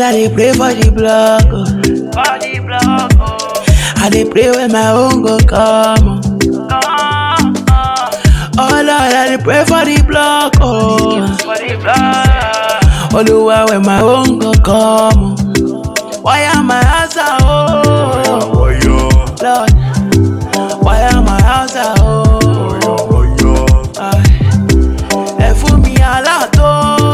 Girl, I dey pray for the block. Oh. For the block, oh. I dey pray when my own go come. Oh, oh Lord, I dey pray for the block. Oh, For the block. Oluwa when my own go come. Oh. Why am I answer? Oh, Lord, why am I answer? Oh, Aye. ẹ fún mi aláàtọ̀.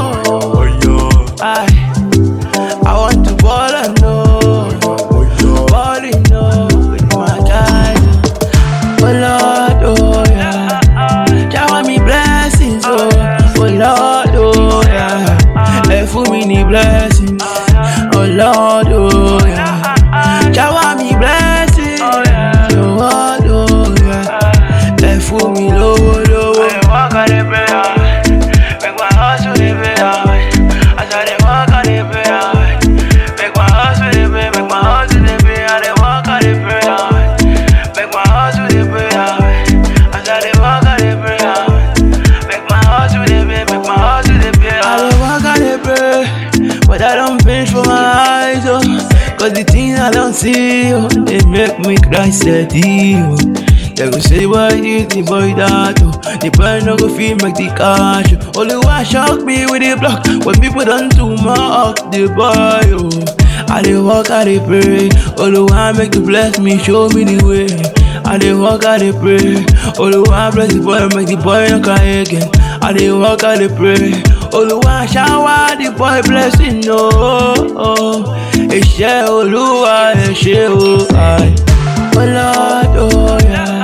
Aye. I want to ball and know, balling know with my guys. Oh Lord, oh yeah, shower me blessings, oh, oh Lord, oh yeah, ẹ fún mi ní blessings, oh Lord, oh yeah, shower me blessings, oh Lord, oh yeah, ẹ fún mi lówó lówó. I dey walk on the prayer, make my hustle the prayer. As I dey walk on the prayer, make my hustle the prayer, make my hustle the prayer. I dey walk on the prayer, make my hustle the prayer. As I dey walk on the prayer, make my hustle the prayer, make my hustle the prayer. I dey walk, I dey pray, but I don't finish for my eyes, oh. Cause the things I don't see, oh, they make me cry steady, oh. They go say, boy this, the boy that, oh. The boy no go feel make the cash, oh. Only one shock me with the block, when people don't do my the boy, oh. I dey walk, I dey pray, only one make you bless me, show me the way. I dey walk, I dey pray. Oluwa bless the boy, make the boy no cry again. I dey walk, I dey pray. Oluwa shower the boy blessing, oh. oh. Iṣẹ́ Olúwa ẹ ṣé o. Aye. Oh Lord, oh yeah.